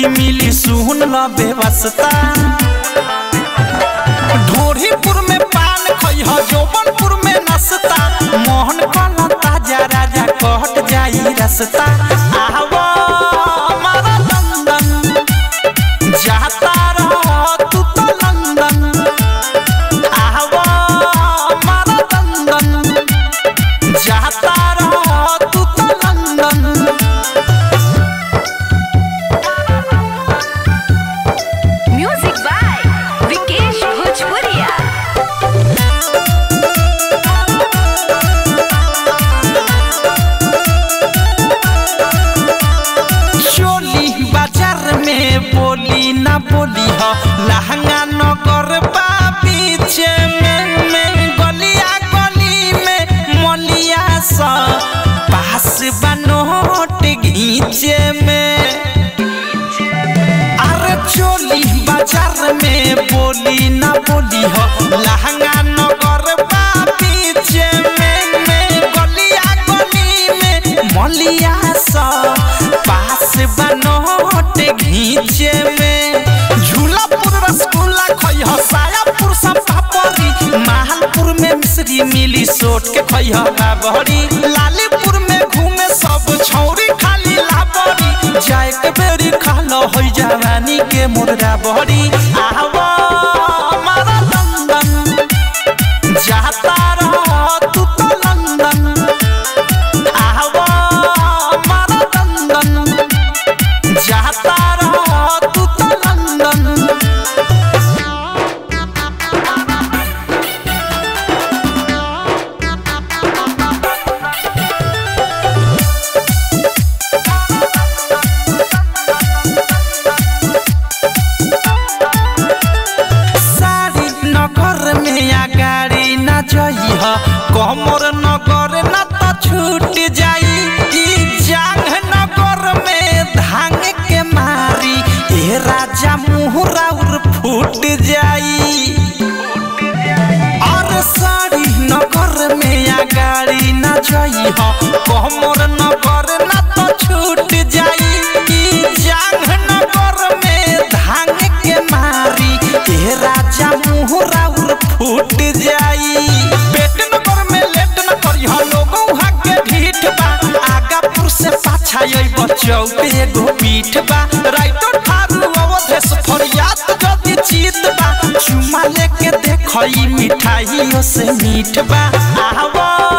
शादी मिली सुन ल बेवस्ता ढोरीपुर में पान खइह जौबनपुर में नसता मोहन कला ताजा राजा कहट जाई रसता आवा हमारा लंदन जाता रह तू तो लंदन आवा हमारा लंदन जाता रह तू तो लंदन म्यूजिक बाय विकेश भोजपुरिया चोली बाजार में बोली ना बोली हो लहंगा नगर बा पीछे में में गलिया गली में मलिया सा पास बनोट घीचे में अरे चोली बाजार में बोली ना बोली हो लहंगा नगर बा पीछे में में गलिया गली में मलिया सा पास बनोट घीचे में झूलापुर रसगुल्ला खइह सायापुर सब पापड़ी माहलपुर में मिश्री मिली सोट के खइह बाबरी लालीपुर में घूमे सब छौरी खाली लाबरी जाए के बेरी खालो होई जवानी के मुर्गा बहरी आवा हमारा लंदन जाता रह तू तो लंदन आवा हमारा लंदन जाता रह तू तो लंदन सारी नगर में या गाड़ी न जइह कमर नगर न त छूट जाई ई जांग नगर में धांग के मारी ए राजा मुहरा उर फूट जाई और सारी नगर में या गाड़ी न जइह कमर नगर न त छूट जाई ई जांग नगर में धांग के मारी ए राजा मुहरा उर फूट जाई पेट नगर में लेट न करी ह लोगों के ढीठ बा आगापुर से पाछा यही बचौ के एगो पीठ बा राइटो ठारू अवधेश फरियाद जदी जीत बा चुमा लेके देखई मिठाइयों से मीठ बा आवा